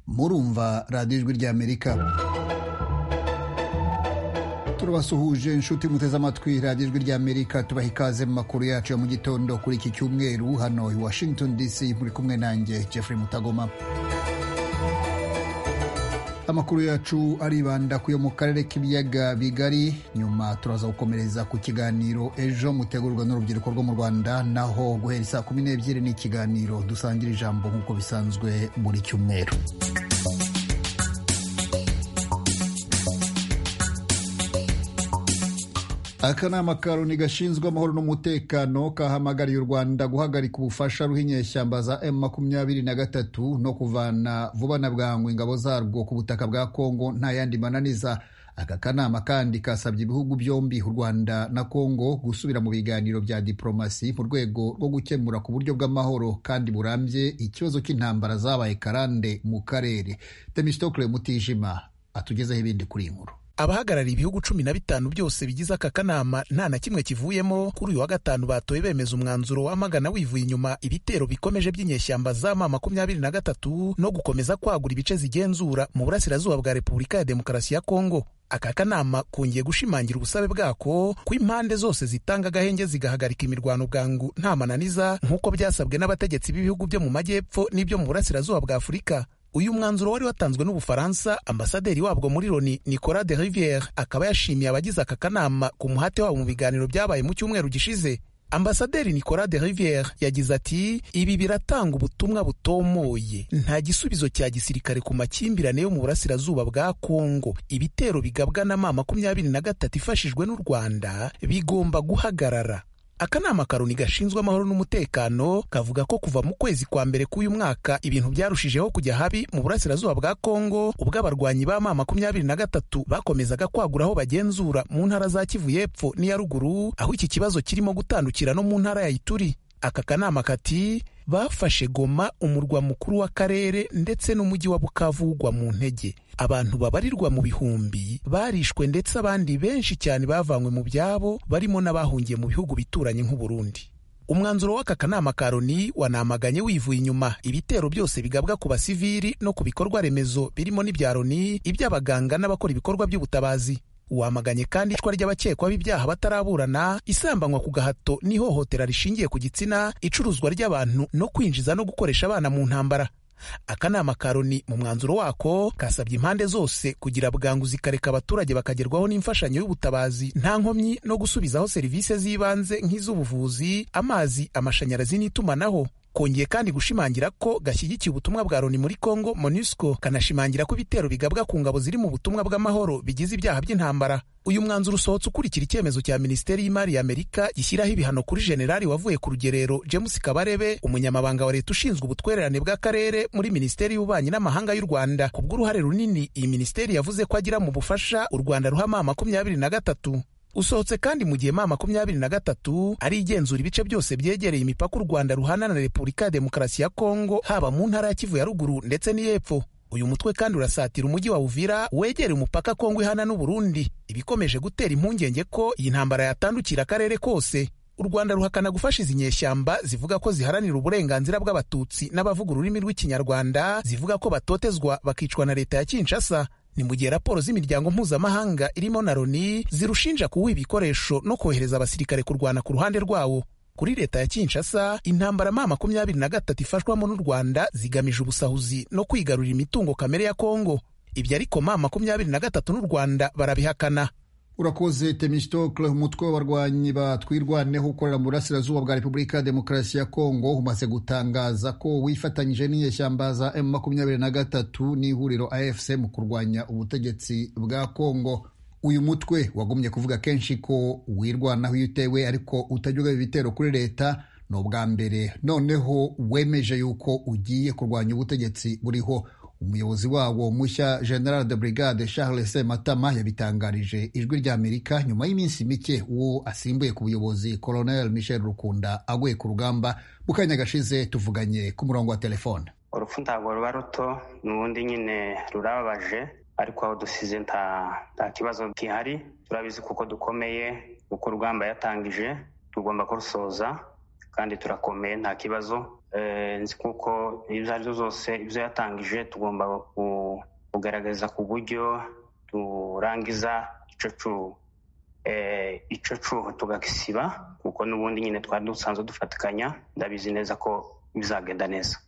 murumva radiyo ijwi ry'amerika turabasuhuje inshuti muteze amatwi radiyo ijwi ry'amerika tubaha ikaze mu makuru yacu ya mu gitondo kuri iki cyumweru hano i washington dc muri kumwe nanjye jeffrey mutagoma amakuru yacu aribanda ku yo mu karere k'ibiyaga bigari nyuma turaza gukomereza ku kiganiro ejo mutegurwa n'urubyiruko rwo mu rwanda naho guhera saa kumi n'ebyiri n'ikiganiro dusangira ijambo nk'uko bisanzwe buri cyumweru akanama ka loni gashinzwe amahoro n'umutekano kahamagariye u rwanda guhagarika ubufasha ruha inyeshyamba za m makumyabiri na gatatu no kuvana vuba na bwangu ingabo zarwo ku butaka bwa kongo nta yandi mananiza aka kanama kandi kasabye ibihugu byombi u rwanda na kongo gusubira mu biganiro bya diporomasi mu rwego rwo gukemura ku buryo bw'amahoro kandi burambye ikibazo cy'intambara zabaye karande mu karere temistokle mutijima atugezeho ibindi kuri iyi nkuru abahagarariye ibihugu cumi na bitanu byose bigize aka kanama nta na kimwe kivuyemo kuri uyu wa gatanu batoye bemeza umwanzuro w'amagana wivuye inyuma ibitero bikomeje by'inyeshyamba za ma makumyabiri na gatatu no gukomeza kwagura ibice zigenzura mu burasirazuba bwa repubulika ya demokarasi ya kongo aka kanama kongeye gushimangira ubusabe bwako ko impande zose zitanga agahenge zigahagarika imirwano bwangu nta mananiza nk'uko byasabwe n'abategetsi b'ibihugu byo mu majyepfo n'ibyo mu burasirazuba bwa afurika uyu mwanzuro wari watanzwe n'ubufaransa ambasaderi wabwo muri loni nicolas de riviere akaba yashimiye abagize aka kanama ku muhate wabo mu biganiro byabaye mu cyumweru gishize ambasaderi nicolas de riviere yagize ati ibi biratanga ubutumwa butomoye nta gisubizo cya gisirikare ku makimbirane yo mu burasirazuba bwa kongo ibitero bigabwa na ma makumyabiri na gatatu ifashijwe n'u rwanda bigomba guhagarara akanama karoni gashinzwe amahoro n'umutekano kavuga ko kuva mu kwezi kwa mbere k'uyu mwaka ibintu byarushijeho kujya habi mu burasirazuba bwa kongo ubwo abarwanyi ba ma makumyabiri na gatatu bakomezaga kwagura aho bagenzura mu ntara za kivu y'epfo n'iya ruguru aho iki kibazo kirimo gutandukira no mu ntara ya ituri aka kanama kati bafashe goma umurwa mukuru w'akarere ndetse n'umujyi wa bukavugwa mu ntege abantu babarirwa mu bihumbi barishwe ndetse abandi benshi cyane bavanywe mu byabo barimo n'abahungiye mu bihugu bituranye nk'uburundi umwanzuro w'aka kanama ka loni wanamaganye wivuye inyuma ibitero byose bigabwa ku basivili no ku bikorwa remezo birimo n'ibya loni iby'abaganga n'abakora ibikorwa by'ubutabazi wamaganye kandi icwa ry'abakekwa b'ibyaha bataraburana isambanywa ku gahato n'ihohotera rishingiye ku gitsina icuruzwa ry'abantu no kwinjiza no gukoresha abana mu ntambara akanama ka loni mu mwanzuro wako kasabye impande zose kugira bwangu zikareka abaturage bakagerwaho n'imfashanyo y'ubutabazi nta nkomyi no gusubizaho serivisi z'ibanze nk'iz'ubuvuzi amazi amashanyarazi n'itumanaho kongeye kandi gushimangira ko gashyigikiye ubutumwa bwa loni muri congo monusco kanashimangira ko ibitero bigabwa ku ngabo ziri mu butumwa bw'amahoro bigize ibyaha by'intambara uyu mwanzuro usohotse ukurikira icyemezo cya minisiteri y'imari y'amerika gishyiraho ibihano kuri generali wavuye ku rugerero james kabarebe umunyamabanga wa leta ushinzwe ubutwererane bw'akarere muri minisiteri y'ububanyi n'amahanga y'u rwanda ku bw'uruhare runini iyi minisiteri yavuze ko agira mu bufasha u rwanda ruhama makumyabiri na gatatu usohotse kandi mu gihe ma makumyabiri na gatatu ari igenzura ibice byose byegereye imipaka u rwanda ruhana na repubulika ya demokarasi ya kongo haba mu ntara ya kivu ya ruguru ndetse n'iy'epfo uyu mutwe kandi urasatira umujyi wa uvira wegereye umupaka kongo ihana n'uburundi ibikomeje gutera impungenge ko iyi ntambara yatandukira akarere kose u rwanda ruhakana gufasha izi nyeshyamba zivuga ko ziharanira uburenganzira bw'abatutsi n'abavuga ururimi rw'ikinyarwanda zivuga ko batotezwa bakicwa na leta ya kinshasa ni mu gihe raporo z'imiryango mpuzamahanga irimo na loni zirushinja kuwuha ibikoresho no kohereza abasirikare kurwana ku ruhande rwawo kuri leta ya kinshasa intambara ma makumyabiri na gatatu ifashwamo n'u rwanda zigamije ubusahuzi no kwigarurira imitungo kamere ya kongo ibyo ariko ma makumyabiri na gatatu n'u rwanda barabihakana urakoze temistokle umutwe w'abarwanyi batwirwaneho ukorera mu burasirazuba bwa repubulika ya demokarasi ya kongo umaze gutangaza ko wifatanyije n'inyeshyamba za m makumyabiri na gatatu n'ihuriro afc mu kurwanya ubutegetsi bwa kongo uyu mutwe wagumye kuvuga kenshi ko wirwanaho iyo utewe ariko utajya ugaba ibitero kuri leta ni ubwa mbere noneho wemeje yuko ugiye kurwanya ubutegetsi buriho umuyobozi wawo mushya general de brigade charles matama yabitangarije ijwi rya amerika nyuma y'iminsi mike uwo asimbuye ku buyobozi colonel michel rukunda aguye ku rugamba mu kanya gashize tuvuganye ku murongo wa telefone urupfu ntabwo ruba ruto n'ubundi nyine rurababaje ariko aho dusize nta kibazo gihari turabizi kuko dukomeye kuko urugamba yatangije tugomba kurusoza kandi turakomeye nta kibazo nzi kuko izo ari zo zose ibyo yatangije tugomba kugaragaza ku buryo turangiza icyo cuho tugakisiba kuko n'ubundi nyine twari dusanzwe dufatikanya ndabizi neza ko bizagenda neza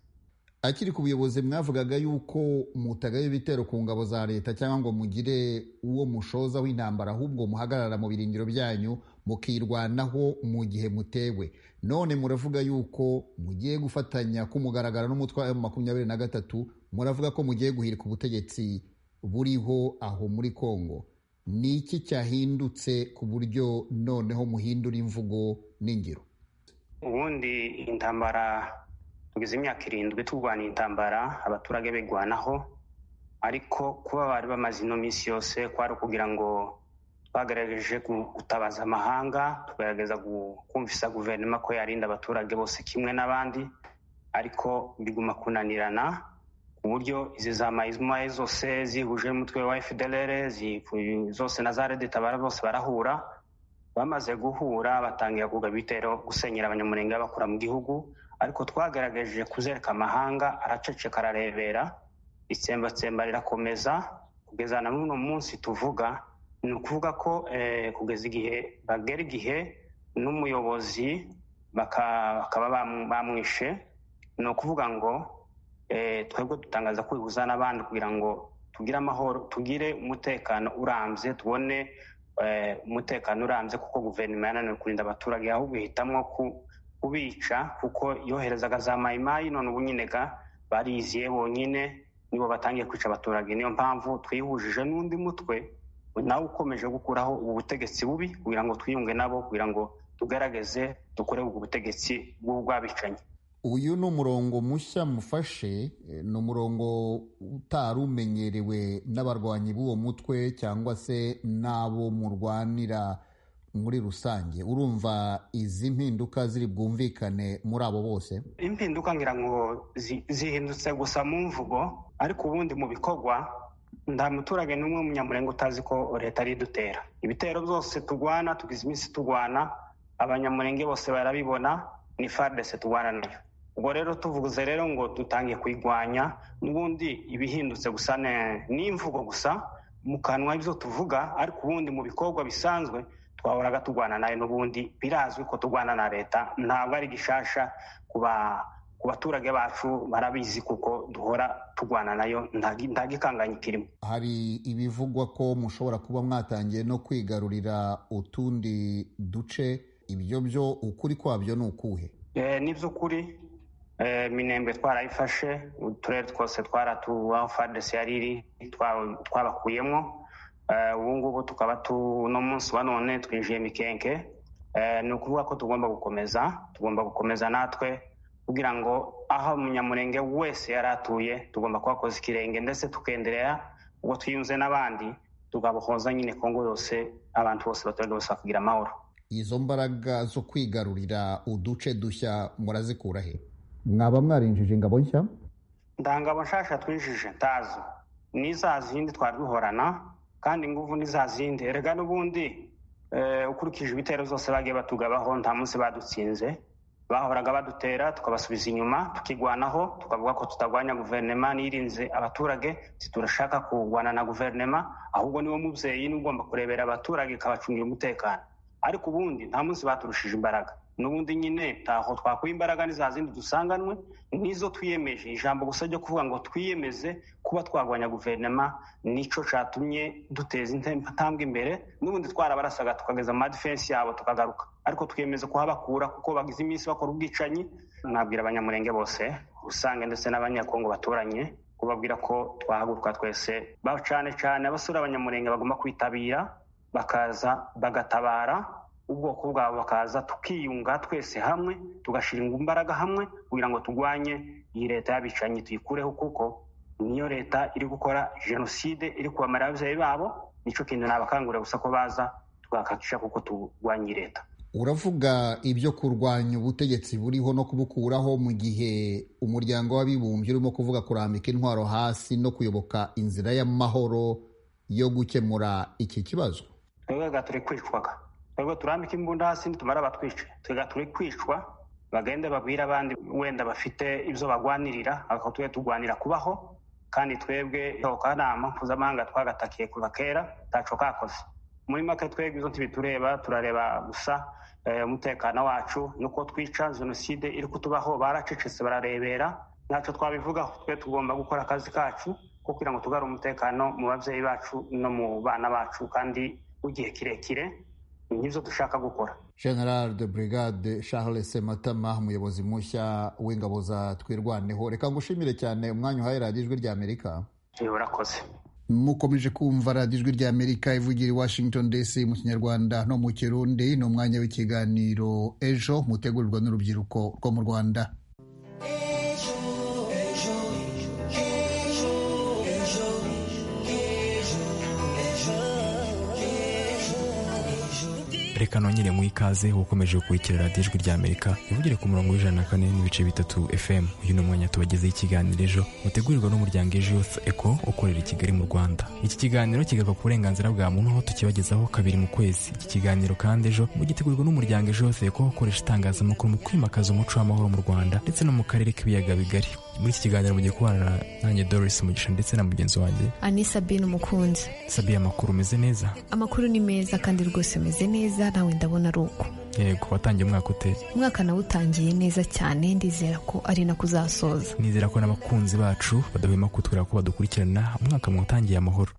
akiri ku buyobozi mwavugaga y'uko mutagaye ibitero ku ngabo za leta cyangwa ngo mugire uwo mushoza w'intambara ahubwo muhagarara mu birindiro byanyu mukirwanaho mu gihe mutewe none muravuga y'uko mugiye gufatanya k'umugaragaro n'umutwe wa makumyabiri na gatatu muravuga ko mugiye guhirika ubutegetsi buriho aho muri kongo ni iki cyahindutse ku buryo noneho muhindura imvugo n'ingiro ubundi intambara tugeze imyaka irindwi turwana intambara abaturage bigwanaho ariko kuba bari bamaze ino minsi yose kwari ukugira ngo twagerageje gutabaza amahanga tugerageza kumvisa guverinoma ko yarinda abaturage bose kimwe n'abandi ariko biguma kunanirana ku buryo izi za mayizumaye zose zihuje n'umutwe wa efuderere zose na za redita bose barahura bamaze guhura batangira kugaba ibitero gusenyera abanyamurenge babakura mu gihugu ariko twagaragaje kuzereka amahanga araceceka ararebera itsembatsemba rirakomeza kugeza na n'uno munsi tuvuga ni ukuvuga ko kugeza igihe bagera igihe n'umuyobozi bakaba bamwishe ni ukuvuga ngo twebwe dutangaza kwihuza n'abandi kugira ngo tugire amahoro tugire umutekano urambye tubone umutekano urambye kuko guverinoma yananiwe kurinda abaturage ahubwo ihitamo kubica kuko yoherezaga za mayimayi none ubu nyine bariziye bonyine nibo batangiye kwica abaturage niyo mpamvu twihujije n'undi mutwe nawe ukomeje gukuraho ubu butegetsi bubi kugira ngo twiyunge nabo kugira ngo tugaragaze dukore ubwo butegetsi bw'ubwabicanyi uyu ni umurongo mushya mufashe ni umurongo utari umenyerewe n'abarwanyi b'uwo mutwe cyangwa se n'abo murwanira muri rusange urumva izi mpinduka ziri bwumvikane muri abo bose impinduka ngira ngo zihindutse gusa mu mvugo ariko ubundi mu bikorwa nta muturage n'umwe w'umunyamurenge utazi ko leta ari idutera ibitero byose turwana tugize iminsi turwana abanyamurenge bose barabibona ni faridese turwana nayo ubwo rero tuvuze rero ngo dutangiye kuyirwanya n'ubundi ibihindutse gusa n'imvugo gusa mu kanwa ibyo tuvuga ariko ubundi mu bikorwa bisanzwe twahoraga turwana nayo n'ubundi birazwi ko turwana na leta ntabwo ari gishasha ku baturage bacu barabizi kuko duhora turwana nayo nta gikanganyi kirimo hari ibivugwa ko mushobora kuba mwatangiye no kwigarurira utundi duce ibyo byo ukuri kwabyo ni ukuhe ni iby'ukuri minembe twarayifashe uturere twose twaratubaho fadesi yari iri twabakuyemo ubu ngubu tukaba uno munsi wa none twinjiye mikenke ni ukuvuga ko tugomba gukomeza tugomba gukomeza natwe kugira ngo aho umunyamurenge wese yari atuye tugomba kuhakoza ikirenge ndetse tukenderera ubwo twiyunze n'abandi tukabohoza nyine kongo yose abantu bose abaturage bose bakagira amahoro izo mbaraga zo kwigarurira uduce dushya murazikura he mwaba mwarinjije ingabo nshya ndangabo nshasha twinjije ntazo n'iza zindi twari duhorana kandi ingufu ni za zindi rega n'ubundi ukurikije ibitero zose bagiye batugabaho nta munsi badutsinze bahoraga badutera tukabasubiza inyuma tukigwanaho tukavuga ko tutarwanya guverinoma nirinze abaturage turashaka kurwana na guverinoma ahubwo niwo mubyeyi niba ugomba kurebera abaturage ikabacungira umutekano ariko ubundi nta munsi baturushije imbaraga n'ubundi nyine ntaho twakuye imbaraga ni za zindi dusanganwe n'izo twiyemeje ijambo gusa ryo kuvuga ngo twiyemeze kuba twarwanya guverinoma nicyo cyatumye duteza intambwe imbere n'ubundi twarabarasaga tukageza mu madifensi yabo tukagaruka ariko twiyemeza kuhabakura kuko bagize iminsi bakora ubwicanyi nabwira abanyamurenge bose usange ndetse n'abanyakongo baturanye kubabwira ko twahaguruka twese cyane cyane abasore abanyamurenge bagomba kwitabira bakaza bagatabara ubwoko bwabo bakaza tukiyunga twese hamwe tugashinga imbaraga hamwe kugira ngo turwanye iyi leta y'abicanyi tuyikureho kuko niyo leta iri gukora jenoside iri kubamara ababyeyi babo nicyo kintu nabakangurira gusa ko baza twakakisha kuko turwanya iyi leta uravuga ibyo kurwanya ubutegetsi buriho no kubukuraho mu gihe umuryango w'abibumbye urimo kuvuga kurambika intwaro hasi no kuyoboka inzira y'amahoro yo gukemura iki kibazo twebwe turi kwicwaga twebwe turambika imbunda hasi nitumara batwice twebwe turi kwicwa bagende babwire abandi wenda bafite ibyo bagwanirira ariko tube turwanira kubaho kandi twebwe kanama mpuzamahanga twagatakiye kuva kera ntaco kakoze muri make twebwe izo ntibitureba turareba gusa umutekano wacu nuko twica jenoside iri kutubaho baracecetse bararebera ntacyo twabivugaho twe tugomba gukora akazi kacu ko kugira ngo tugarure umutekano mu babyeyi bacu no mu bana bacu kandi w'igihe kirekire nibyo dushaka gukora general de brigade charles sematama umuyobozi mushya w'ingabo za twirwaneho reka ngushimire cyane umwanya uhaye radiyo ijwi ry'amerika urakoze mukomeje kumva radiyo ijwi ry'amerika ivugira i washington dc mu kinyarwanda no mu kirundi ni umwanya w'ikiganiro ejo mutegurirwa n'urubyiruko rwo mu rwanda reka nongere mu ikaze ukomeje gukurikira radiyo ijwi ry'amerika ivugira ku murongo w'ijana na kane n'ibice bitatu fm uyu ni umwanya tubagezeho ikiganiro ejo mutegurirwa n'umuryango ejo youth eco ukorera i kigali mu rwanda iki kiganiro kigaruka ku burenganzira bwa muntu aho tukibagezaho kabiri mu kwezi iki kiganiro kandi ejo gitegurwa n'umuryango ejo youth eco ukoresha itangazamakuru mu kwimakaza umuco w'amahoro mu rwanda ndetse no mu karere k'ibiyaga bigari muri iki kiganiro mugiye kubana nanjye Doris Mugisha ndetse na mugenzi wanjye ani sabine umukunzi sabiye amakuru umeze neza amakuru ni meza kandi rwose umeze neza nawe ndabona ari uko yego watangiye umwaka ute umwaka nawutangiye neza cyane ndizera ko ari nako uzasoza nizera ko n'abakunzi bacu badahwema kutwira ko badukurikirana umwaka mwutangiye amahoro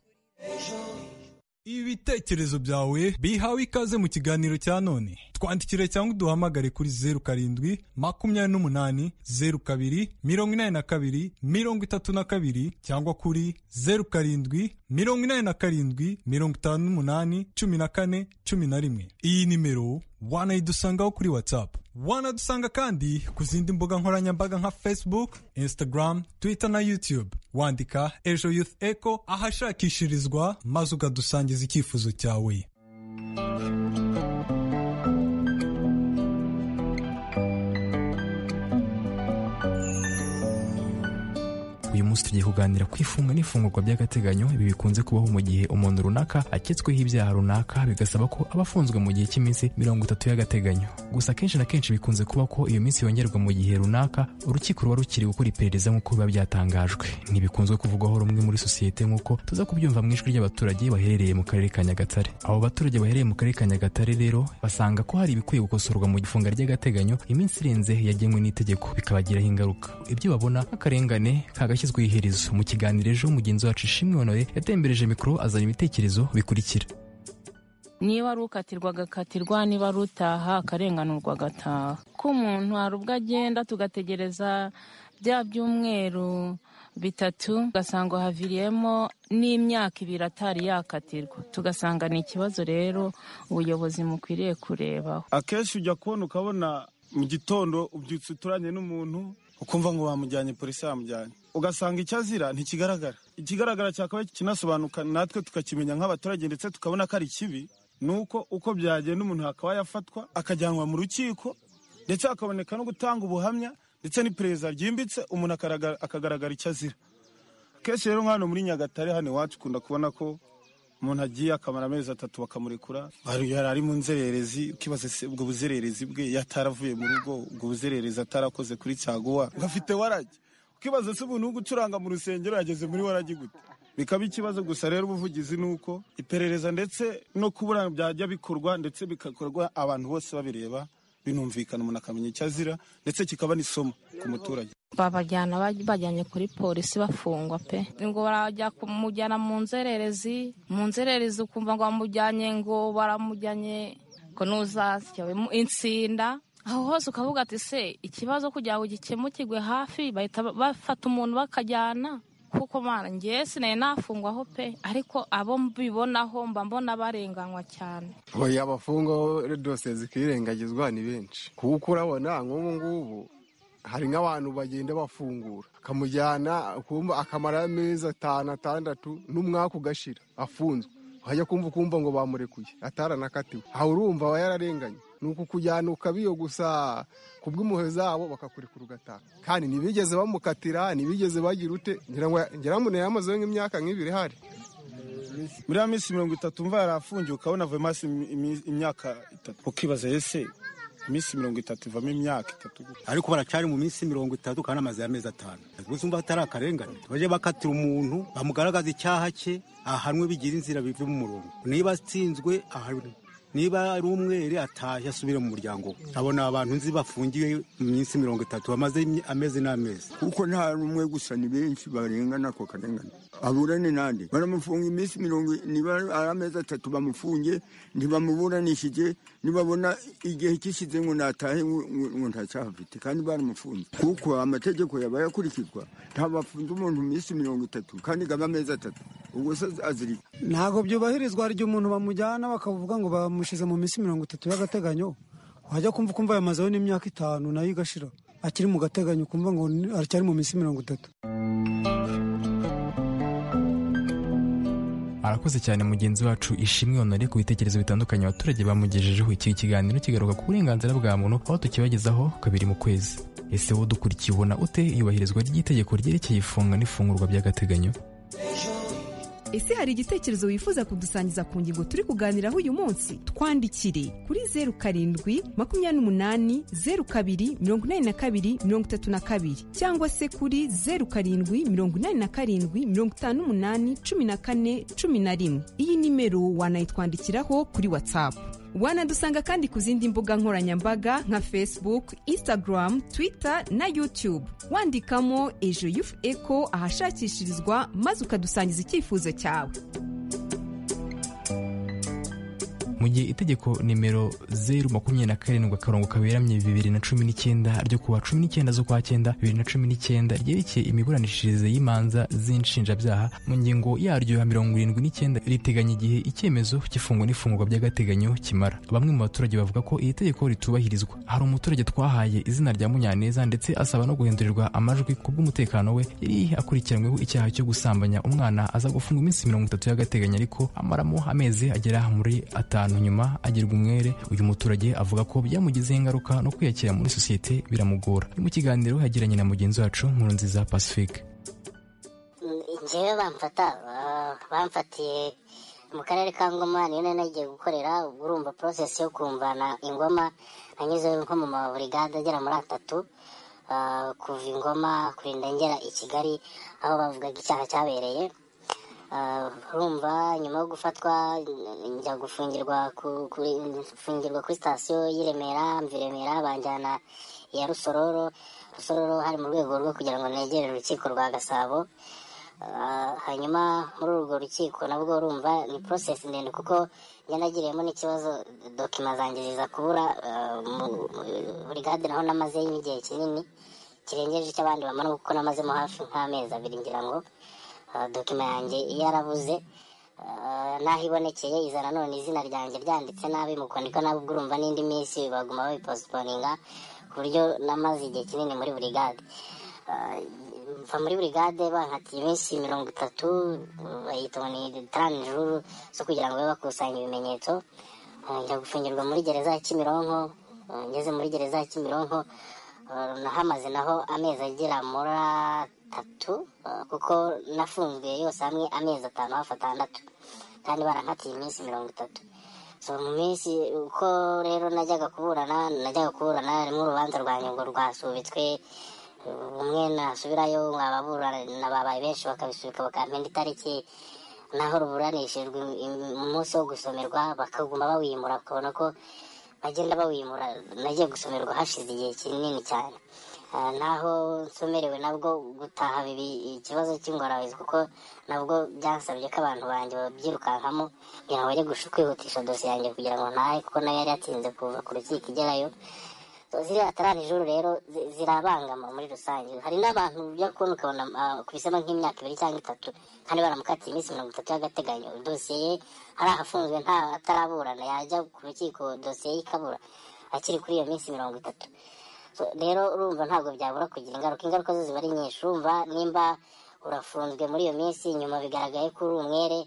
ibitekerezo byawe bihawe ikaze mu kiganiro cya none twandikire cyangwa uduhamagare kuri zeru karindwi makumyabiri n'umunani zeru kabiri mirongo inani na kabiri mirongo itatu na kabiri cyangwa kuri zeru karindwi mirongo inani na karindwi mirongo itanu n'umunani cumi na kane cumi na rimwe iyi nimero wanayidusangaho kuri watsapu wanadusanga kandi ku zindi mbuga nkoranyambaga nka facebook instagram twitter na youtube wandika ejo youth echo ahashakishirizwa maze ukadusangiza icyifuzo cyawe uyu munsi tugiye kuganira ku ifunga n'ifungurwa by'agateganyo ibi bikunze kubaho mu gihe umuntu runaka aketsweho ibyaha runaka bigasaba ko aba afunzwe mu gihe cy'iminsi mirongo itatu y'agateganyo gusa akenshi na kenshi bikunze kuba ko iyo minsi yongerwa mu gihe runaka urukiko ruba rukiri gukora iperereza nk'uko biba byatangajwe ntibikunzwe kuvugwaho rumwe muri sosiyete nk'uko tuza kubyumva mu ijwi ry'abaturage baherereye mu karere ka nyagatare abo baturage baherereye mu karere ka nyagatare rero basanga ko hari ibikwiye gukosorwa mu ifunga ry'agateganyo iminsi irenze yagenwe n'itegeko bikabagiraho ingaruka ibyo babona nk'akarengane kagashyi iherezo mu kiganiro ejo mugenzi wacu ishimwe honore yatembereje mikoro azana ibitekerezo bikurikira niba ari ukatirwa agakatirwa niba ari utaha akarenganurwa agataha ko umuntu hari ubwo agenda tugategereza bya byumweru bitatu ugasanga haviriyemo n'imyaka ibiri atari yakatirwa tugasanga ni ikibazo rero ubuyobozi mukwiriye kurebaho akenshi ujya kubona ukabona mu gitondo ubyutse uturanye n'umuntu ukumva ngo bamujyanye polisi yamujyanye ugasanga icyo azira ntikigaragara ikigaragara cyakabaye kinasobanuka natwe tukakimenya nk'abaturage ndetse tukabona ko ari kibi ni uko uko byagenda umuntu hakaba yafatwa akajyanwa mu rukiko ndetse hakaboneka no gutanga ubuhamya ndetse n'iperereza ryimbitse umuntu akagaragara icyo azira kenshi rero nk'ahantu muri nyagatare hano iwacu ukunda kubona ko umuntu agiye akamara amezi atatu bakamurekura yari ari mu nzererezi ukibaza ubwo buzererezi bwe yataravuye mu rugo ubwo buzererezi atarakoze kuri cyaguwa ngo afite warage ukibaza se umuntu wo gucuranga mu rusengero yageze muri waragi gute bikaba ikibazo gusa rero ubuvugizi ni uko iperereza ndetse no kubura byajya bikorwa ndetse bigakorwa abantu bose babireba binumvikana umuntu akamenya icyo azira ndetse kikaba n'isomo ku muturage babajyana bajyanye kuri polisi bafungwa pe ngo barajya kumujyana mu nzererezi mu nzererezi ukumva ngo bamujyanye ngo baramujyanye ngo ntuzashyawemo insinda aho hose ukavuga ati se ikibazo kugira ngo gikemukirwe hafi bahita bafata umuntu bakajyana kuko mwana ngewe sinari nafungwaho pe ariko abo mbibonaho mba mbona barenganywa cyane abafungwaho dose zikirengagizwa ni benshi kuko urabona nk'ubu ngubu hari nk'abantu bagenda bafungura akamujyana akamara amezi atanu atandatu n'umwaka ugashira afunzwe wajya kumva ukumva ngo bamurekuye ataranakatiwe aha urumva aba yararenganye ni uku kujyana ukabiyo gusa ku bw'impuhwe zabo bakakurekura ugataha kandi ntibigeze bamukatira ntibigeze bagira ute ngira ngo yamazeho nk'imyaka nk'ibiri hari muri ya minsi mirongo itatu mva yari afungiye ukabona avuyemo imyaka itatu ukibaza ese iminsi mirongo itatu ivamo imyaka itatu gusa ariko baracyari mu minsi mirongo itatu kandi amaze amezi atanu gusa umva atari akarengane bajye bakatira umuntu bamugaragaza icyaha cye ahanwe bigira inzira bive mu murongo niba atsinzwe ahanwe niba ari umwere atahe asubire mu muryango we abona abantu nzi bafungiwe mu minsi mirongo itatu bamaze imye- amezi n'amezi kuko nta n'umwe gusa ni benshi barengana ako karengane aburane nande baramufunga iminsi mirongo i- niba ari amezi atatu bamufunge ntibamuburanishije nibabona igihe kishize ngo natahe ngo- ngo ngo nta cyaha afite kandi baramufunze kuko amategeko yaba yakurikizwa nta bafunze umuntu iminsi mirongo itatu kandi ngo abe amezi atatu ubwo se azirika ntabwo byubahirizwa hari igihe umuntu bamujyana bakavuga ngo bamushyize mu minsi mirongo itatu y'agateganyo wajya kumva ukumva yamazeho n'imyaka itanu nayo igashira akiri mu gateganyo ukumva ngo ni- aracyari mu minsi mirongo itatu arakoze cyane mugenzi wacu ishimwe honore ku bitekerezo bitandukanye abaturage bamugejejeho iki kiganiro kigaruka ku burenganzira bwa muntu aho tukibagezaho kabiri mu kwezi ese wowe dukurikiye ubona ute iyubahirizwa ry'itegeko ryerekeye ifunga n'ifungurwa by'agateganyo ese hari igitekerezo wifuza kudusangiza ku ngingo turi kuganiraho uyu munsi twandikire kuri zeru karindwi makumyabiri n'umunani zeru kabiri mirongo inani na kabiri mirongo itatu na kabiri cyangwa se kuri zeru karindwi mirongo inani na karindwi mirongo itanu n'umunani cumi na kane cumi na rimwe iyi nimero wanayitwandikiraho kuri watsapu wanadusanga kandi ku zindi mbuga nkoranyambaga nka facebook instagram twitter na youtube wandikamo ejo yufu eko ahashakishirizwa maze ukadusangiza icyifuzo cyawe mu gihe itegeko nimero zeru makumyabiri na karindwi akarongo kaberamye bibiri na cumi n'icyenda ryo kuwa cumi n'icyenda z'ukwa cyenda bibiri na cumi n'icyenda ryerekeye imiburanishirize y'imanza z'inshinjabyaha mu ngingo yaryo ya mirongo irindwi n'icyenda riteganya igihe icyemezo cy'ifungwa n'ifungurwa by'agateganyo kimara bamwe mu baturage bavuga ko iri tegeko ritubahirizwa hari umuturage twahaye izina rya munyaneza ndetse asaba no guhindurirwa amajwi ku bw'umutekano we yari akurikiranyweho icyaha cyo gusambanya umwana aza gufungwa iminsi mirongo itatu y'agateganyo ariko amaramo amezi agera muri atanu nyuma agirwa umwere uyu muturage avuga ko byamugizeho ingaruka no kwiyakira muri sosiyete biramugora ni mu kiganiro yagiranye na mugenzi wacu nkuru nziza pacifique njyewe bamfata ah, bamfatiye mu karere ka ngoma niyo nari nagiye gukorera ubwo urumva porosesi yo kumvana ingoma nanyuze nko mu maburigade agera muri atatu ah, kuva ingoma kurinda ngera i kigali aho bavugaga icyaha cyabereye Ah, urumva nyuma yo gufatwa n- njya gufungirwa ku- kuri gufungirwa kuri sitasiyo y'i remera mva i remera banjyana iya rusororo rusororo hari mu rwego rwo kugira ngo negere urukiko rwa gasabo Ah, hanyuma muri urwo rukiko nabwo urumva ni process ndende kuko njya nagiriyemo n'ikibazo dokima zanjye ziza kubura ah, mu- mu- burigade naho namazeyo igihe kinini kirengeje icyo abandi bamara kuko namazemo hafi nk'amezi abiri ngira ngo ah, dokima yanjye yarabuze Ah, naho ibonekeye iza nanone izina ryanjye ryanditse nabi mu kwandika nabi ubwo urumva n'indi minsi baguma babiposiponinga ku buryo namaze igihe kinini muri burigade Ah, mva muri burigade bankatiye iminsi mirongo itatu bayita ngo ni taranijuru zo kugira ngo babe bakusanya ibimenyetso Ah, njya gufungirwa muri gereza ya kimironko Ah, ngeze muri gereza ya kimironko ah, nahamaze naho amezi agera muri atatu ah, kuko nafunguye yose hamwe amezi atanu hafi atandatu kandi barankatiye iminsi mirongo itatu so mu minsi uko rero najyaga kuburana najyaga kuburana rimwe urubanza rwanjye ngo rwasubitswe umwe nasubirayo ababurana babaye benshi bakabisubika bakampenda itariki naho ruburanishijwe im- umunsi wo gusomerwa bakaguma bawimura bakabona ko bagenda bawimura nagiye gusomerwa hashize igihe kinini cyane Ah, naho nsomerewe nabwo gutaha bibi ikibazo cy'ingorabahizi kuko nabwo byansabye ko abantu banjye babyirukankamo kugira ngo bajye gush- kwihutisha dosiye yanjye kugira ngo ntahe kuko nayo yari yatinze kuva ku rukiko igerayo So, ziriya taranijuru rero zi- zirabangama muri rusange hari n'abantu ujya kubona ukabona ah, kubisemo nk'imyaka ibiri cyangwa itatu kandi baramukatiye iminsi mirongo itatu y'agateganyo dosiye ye hari ahafunzwe nta ataraburana yajya ku rukiko dosiye ye ikabura akiri kuri iyo minsi mirongo itatu So, rero urumva ntabwo byabura kugira ingaruka ingaruka zo ziba ari nyinshi urumva nimba urafunzwe muri iyo minsi nyuma bigaragaye ko uri umwere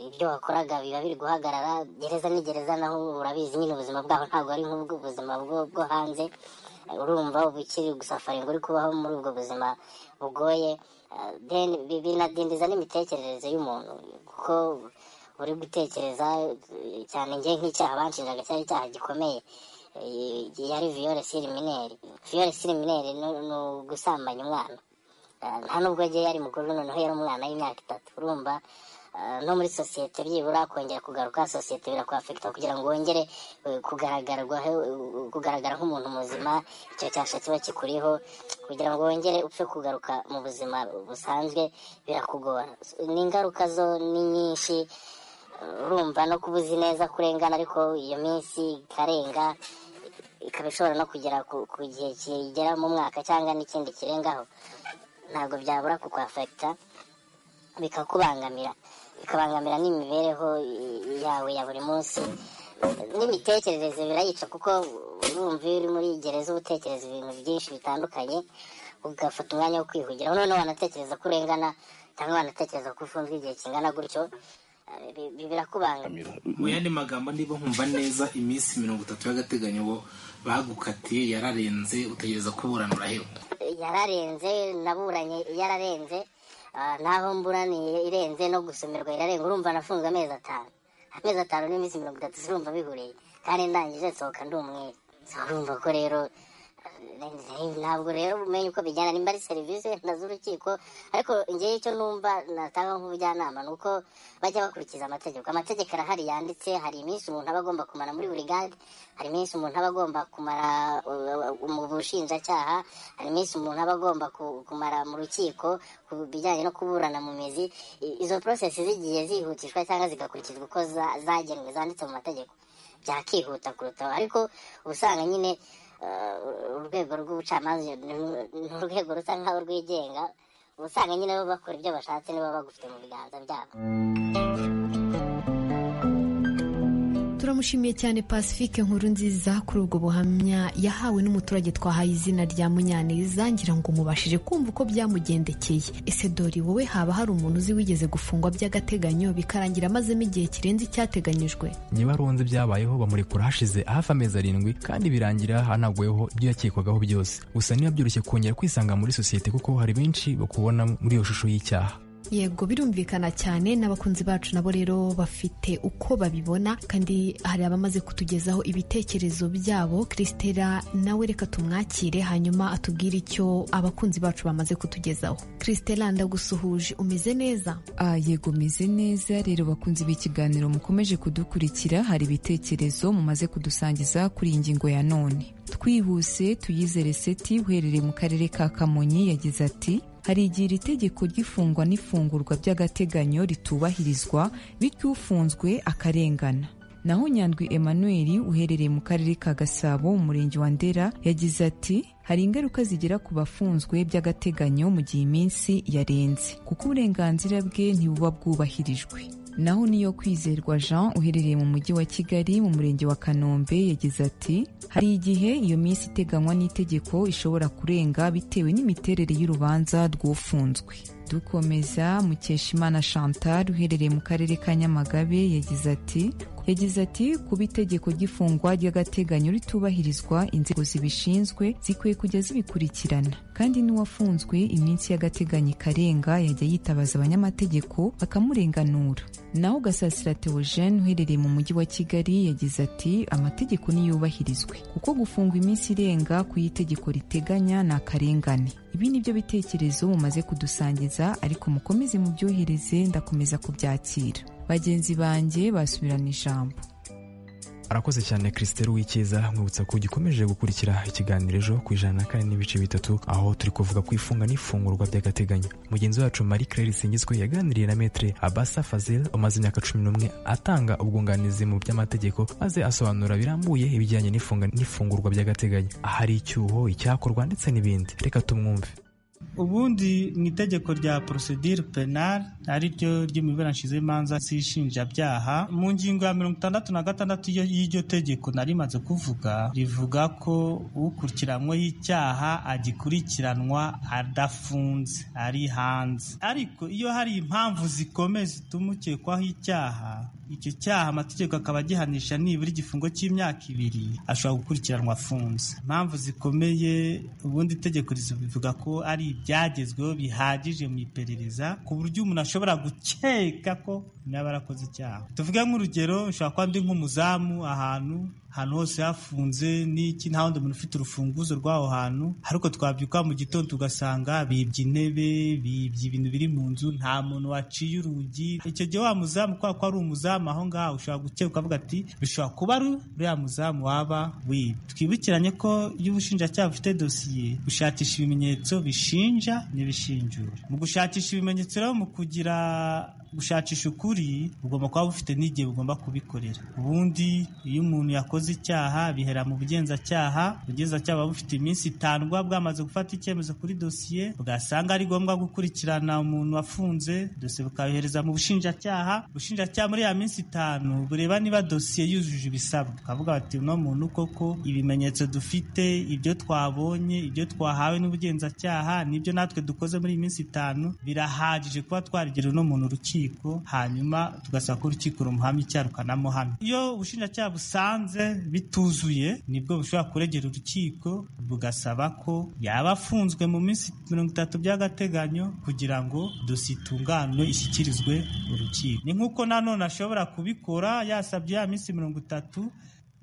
ibyo wakoraga biba biri guhagarara gereza ni gereza naho urabizi nyine ubuzima bwaho ntabwo ari nk'ubw'ubuzima bwo, bwo hanze urumva uba ukiri gusafaringa uri kubaho muri ubwo buzima bugoye Ah, then bi- binadindiza n'imitekerereze y'umuntu kuko uri gutekereza eh, cyane njye nk'icyaha banshinjaga cyari icyaha gikomeye yari viyore sirimineri viyore sirimineri ni ugusambanya umwana nta nubwo agiye yari mukuru noneho yari umwana y'imyaka itatu urumva no muri sosiyete byibura kongera kugaruka sosiyete birakwafekita kugira ngo wongere kugaragara nk'umuntu muzima icyo cyasha kiba kikuriho kugira ngo wongere upfe kugaruka mu buzima busanzwe birakugora n'ingaruka zo ni nyinshi urumva no kubuzi neza kurengana ariko iyo minsi ikarenga ikaba ishobora no kugera ku gihe kigera mu mwaka cyangwa n'ikindi kirengaho ntabwo byabura kukwafekita bikakubangamira bikabangamira n'imibereho yawe ya buri munsi n'imitekerereze birayica kuko urumva iyo uri muri gereza utekereza ibintu byinshi bitandukanye ugafata umwanya wo kwihugiraho noneho wanatekereza ko urengana cyangwa wanatekereza ko ufunzwe igihe kingana gutyo birakubangamira mu yandi magambo niba nkumva neza iminsi mirongo itatu y'agateganyo bo bagukatiye yararenze utegereza kuburanura hewe yararenze naburanye yararenze naho mburaniye irenze no gusomerwa irarenga urumva nafunzwe amezi atanu amezi atanu n'iminsi mirongo itatu urumva bihuriye kandi ndangije nsohoka ndi umwere urumva ko rero ntabwo rero umenya uko bijyana nimba ari serivisi wenda z'urukiko ariko ngewe icyo numva natanga nk'ubujyanama ni uko bajya bakurikiza amategeko amategeko arahari yanditse hari iminsi umuntu aba agomba kumara muri burigade hari iminsi umuntu aba agomba kumara mu bushinjacyaha hari iminsi umuntu aba agomba kumara mu rukiko ku bijyanye no kuburana mu mizi izo porosesi zigiye zihutishwa cyangwa zigakurikizwa uko zagenwe zanditse mu mategeko byakihuta kuruta ariko usanga nyine urwego rw'ubucamanza ni urwego rusa nkaho rwigenga usanga nyine bo bakora ibyo bashatse niba bagufite mu biganza byabo turamushimiye cyane pacifique nkuru nziza kuri ubwo buhamya yahawe n'umuturage twahaye izina rya munyaneza ngira ngo mubashije kumva uko byamugendekeye ese dore wowe haba hari umuntu uzi wigeze gufungwa by'agateganyo bikarangira amazemo igihe kirenze icyateganyijwe njye baronze byabayeho bamurekura hashize hafi amezi arindwi kandi birangira hanaguweho ibyo yakekwagaho byose gusa niba byoroshye kongera kwisanga muri sosiyete kuko hari benshi bakubona muri iyo shusho y'icyaha yego birumvikana cyane n'abakunzi bacu nabo rero bafite uko babibona kandi hari abamaze kutugezaho ibitekerezo byabo christela nawe reka tumwakire hanyuma atubwire icyo abakunzi bacu bamaze kutugezaho christela ndagusuhuje umeze neza Ah, yego meze neza rero bakunzi b'ikiganiro mukomeje kudukurikira hari ibitekerezo mumaze kudusangiza kuri iyi ngingo ya none twihuse tuyizere seti uherereye mu karere ka kamonyi yagize ati hari igihe iri tegeko ry'ifungwa n'ifungurwa by'agateganyo ritubahirizwa bityo ufunzwe akarengana naho nyandwi emmanuel uherereye mu karere ka gasabo mu murenge wa ndera yagize ati hari ingaruka zigera ku bafunzwe by'agateganyo mu gihe iminsi yarenze kuko uburenganzira bwe ntibuba bwubahirijwe naho niyo kwizerwa jean uherereye mu mujyi wa kigali mu murenge wa kanombe yagize ati hari igihe iyo minsi iteganywa n'itegeko ishobora kurenga bitewe n'imiterere y'urubanza rw'ufunzwe dukomeza mukeshimana chantal uherereye mu karere ka nyamagabe yagize ati yagize ati kuba itegeko ry'ifungwa ry'agateganyo ritubahirizwa inzego zibishinzwe zikwiye kujya zibikurikirana kandi n'uwafunzwe iminsi y'agateganyo ikarenga yajya yitabaza abanyamategeko bakamurenganura naho gasasira theogene uherereye mu mujyi wa kigali yagize ati amategeko niyubahirizwe kuko gufungwa iminsi irenga ku y'itegeko riteganya ni akarengane ibi ni byo bitekerezo mumaze kudusangiza ariko mukomeze mubyohereze ndakomeza kubyakira bagenzi banjye basubirana ijambo arakoze cyane christelle w'ikiza mwibutsa ko gikomeje gukurikira ikiganiro ejo ku ijana na kane n'ibice bitatu aho turi kuvuga ku ifunga n'ifungurwa by'agateganyo mugenzi wacu marie claire singizwe yaganiriye na metre abasa fazel umaze imyaka cumi n'umwe atanga ubwunganizi mu by'amategeko maze asobanura birambuye ibijyanye n'ifunga n'ifungurwa by'agateganyo ahari icyuho icyakorwa ndetse n'ibindi reka tumwumve ubundi mu itegeko rya porosedire penari ari ryo ry'imiburanashize y'imanza z'inshinjabyaha mu ngingo ya mirongo itandatu na gatandatu y'iryo tegeko nari rimaze kuvuga rivuga ko ukurikiranyweho icyaha agikurikiranwa adafunze ari hanze ariko iyo hari impamvu zikomeye zituma ukekwaho icyaha icyo cyaha amategeko akaba agihanisha nibura igifungo cy'imyaka ibiri ashobora gukurikiranwa afunze impamvu zikomeye ubundi itegeko rivuga ko ari ibyagezweho bihagije mu iperereza ku buryo umuntu ashobora gukeka ko yaba arakoze icyaha tuvuge nk'urugero ushobora kuba ndi nk'umuzamu ahantu ahantu hose hafunze n'iki nta wundi muntu ufite urufunguzo rw'aho hantu ariko twabyuka mu gitondo tugasanga bibye intebe bibye ibintu biri mu nzu nta muntu waciye urugi icyo gihe wa muzamu kubera ko ari umuzamu aho ngaho ushobora gukeka ukavuga ati bishobora kuba ari uriya muzamu waba wibye twibukiranye ko iyo ubushinjacyaha bufite dosiye gushakisha ibimenyetso bishinja n'ibishinjura mu gushakisha ibimenyetso rero mu kugira gushakisha ukuri ugomba kuba bufite n'igihe ugomba kubikorera ubundi iyo umuntu yakoze icyaha bihera mu bugenzacyaha ubugenzacyaha buba bufite iminsi itanu buba bwamaze gufata icyemezo kuri dosiye bwasanga ari ngombwa gukurikirana umuntu wafunze dosiye bukayohereza mu bushinjacyaha ubushinjacyaha muri ya minsi itanu bureba niba dosiye yujuje ibisabwa ukavuga bati uno muntu koko ibimenyetso dufite ibyo twabonye ibyo twahawe n'ubugenzacyaha nibyo natwe dukoze muri iyi minsi itanu birahagije kuba twarigera uno muntu urukiko hanyuma tugasaba ko urukiko rumuhamya icyaha rukanamuhamya iyo ubushinjacyaha busanze bituzuye nibwo bushobora kuregera urukiko bugasaba ko yaba afunzwe mu minsi mirongo itatu by'agateganyo kugira ngo dosiye itunganwe ishyikirizwe urukiko ni nk'uko nanone ashobora kubikora yasabye ya minsi mirongo itatu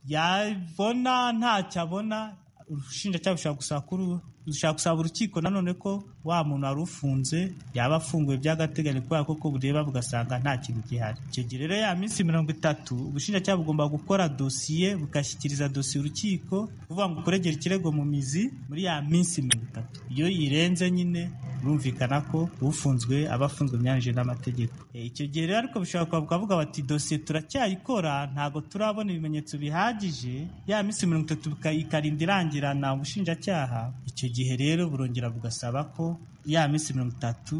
yabona ntacyo abona urushinjacyaha bushobora gusaba kuri dushaka gusaba urukiko nanone ko wa muntu wari ufunze yaba afunguye by'agateganyo kubera ko bureba bugasanga nta kintu gihari icyo gihe rero ya minsi mirongo itatu ubushinjacyaha bugomba gukora dosiye bugashyikiriza dosiye urukiko kuvuga ngo kuregera ikirego mu mizi muri ya minsi mirongo itatu iyo irenze nyine birumvikana ko ufunzwe aba afunzwe byanyije n'amategeko icyo gihe rero ariko bishobora kuba bukavuga bati dosiye turacyayikora ntabwo turabona ibimenyetso bihagije ya minsi mirongo itatu ikarinda irangirana ubushinjacyaha icyo gihe rero burongera bugasaba ko ya minsi mirongo itatu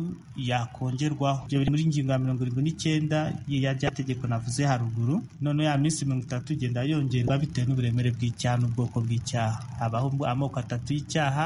yakongerwaho ibyo biri muri ngingo ya mirongo irindwi n'icyenda y'irya tegeko navuze haruguru none ya minsi mirongo itatu igenda yongerwa bitewe n'uburemere bw'icyaha n'ubwoko bw'icyaha habaho amoko atatu y'icyaha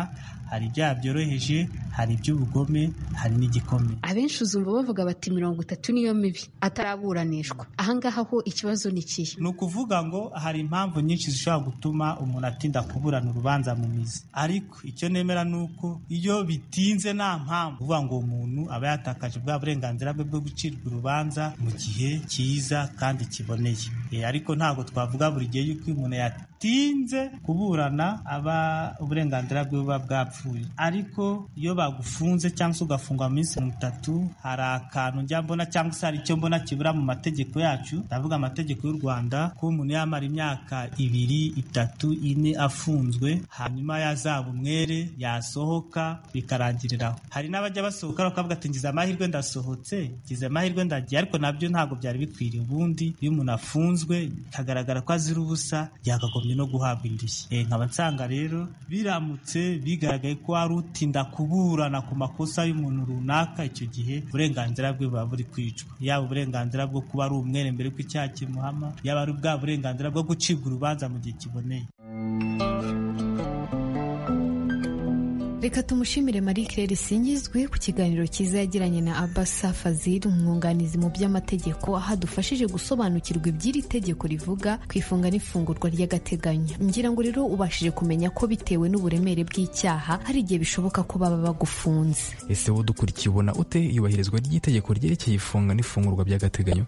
hari ibyaha byoroheje hari iby'ubugome hari n'igikomeye abenshi uzumva bavuga bati mirongo itatu niyo mibi ataraburanishwa ahangaha ho ikibazo ni ikihe ni ukuvuga ngo hari impamvu nyinshi zishobora gutuma umuntu atinda kuburana urubanza mu mizi ariko icyo nemera ni uko iyo bitinze nta mpamvu uvuga ngo umuntu aba yatakaje bwa burenganzira bwe bwo gucirwa urubanza mu gihe cyiza kandi kiboneye ariko ntabwo twavuga buri gihe yuko umuntu yatinze kuburana aba uburenganzira bwe buba bwapfuye ariko iyo bagufunze cyangwa se ugafungwa mu minsi mirongo itatu hari akantu njya mbona cyangwa se hari icyo mbona kibura mu mategeko yacu ndavuga amategeko y'u rwanda ko umuntu yamara imyaka ibiri itatu ine afunzwe hanyuma yazaba umwere yasohoka bikarangiriraho hari n'abajya basohoka bakavuga ati ngize amahirwe ndasohotse ngize amahirwe ndagiye ariko nabyo ntabwo byari bikwiriye ubundi iyo umuntu afunzwe bikagaragara ko azira ubusa yakagombye no guhabwa indushyi nkaba nsanga rero biramutse bigaragaye ko wari utinda kuburana ku makosa y'umuntu runaka icyo gihe uburenganzira bwe buba buri kwicwa yaba uburenganzira bwo kuba ari umwere mbere ko icyaha kimuhama yaba ari bwa burenganzira bwo gucibwa urubanza mu gihe kiboneye reka tumushimire marie claire singizwe ku kiganiro cyiza yagiranye na abasa fazil umwunganizi mu by'amategeko aho adufashije gusobanukirwa iby'iri tegeko rivuga ku ifunga n'ifungurwa ry'agateganyo ngira ngo rero ubashije kumenya ko bitewe n'uburemere bw'icyaha hari igihe bishoboka ko baba bagufunze ese wowe udukurikiye ubona ute iyubahirizwa ry'itegeko ryerekeye ifunga n'ifungurwa by'agateganyo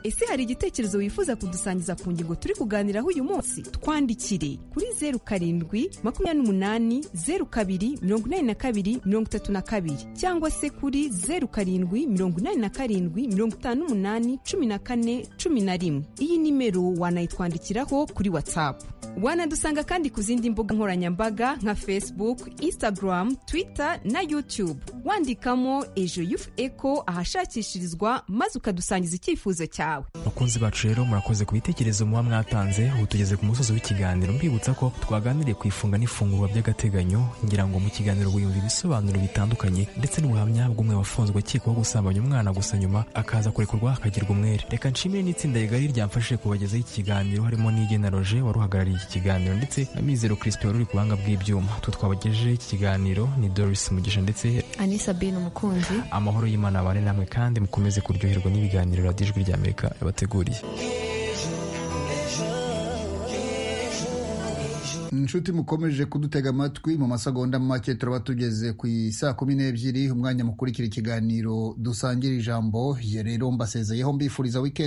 ese hari igitekerezo wifuza kudusangiza ku ngingo turi kuganiraho uyu munsi twandikire kuri zeru karindwi makumyabiri n'umunani zeru kabiri mirongo inani na kabiri mirongo itatu na kabiri cyangwa se kuri zeru karindwi mirongo inani na karindwi mirongo itanu n'umunani cumi na kane cumi na rimwe iyi nimero wanayitwandikiraho kuri watsapu wanadusanga kandi ku zindi mbuga nkoranyambaga nka facebook instagram twitter na youtube wandikamo ejo yufu eko ahashakishirizwa maze ukadusangiza icyifuzo cyawe bakunzi bacu rero murakoze ku bitekerezo muba mwatanze ubu tugeze ku musozi w'ikiganiro mbibutsa ko twaganiriye ku ifunga n'ifungurwa by'agateganyo ngira ngo mu kiganiro wiyumva ibisobanuro bitandukanye ndetse n'ubuhamya bw'umwe wafunzwe akekwaho gusambanya umwana gusa nyuma akaza kurekurwa akagirwa umwere reka nshimire n'itsinda rigari ryamfashije kubagezaho iki kiganiro harimo n'igena roje wari uhagarariye iki kiganiro ndetse na mizero crispin wari uri ku buhanga bw'ibyuma twe twabagejejeho iki kiganiro ni doris mugisha ndetse anisabine umukunzi amahoro y'imana abane namwe kandi mukomeze kuryoherwa n'ibiganiro radiyo ijwi rya amerika yabateguriye inshuti mukomeje kudutega amatwi mu masegonda make turaba tugeze ku isaa kumi n'ebyiri umwanya mukurikira ikiganiro dusangira ijambo ye rero mbasezeyeho mbifuriza wikendi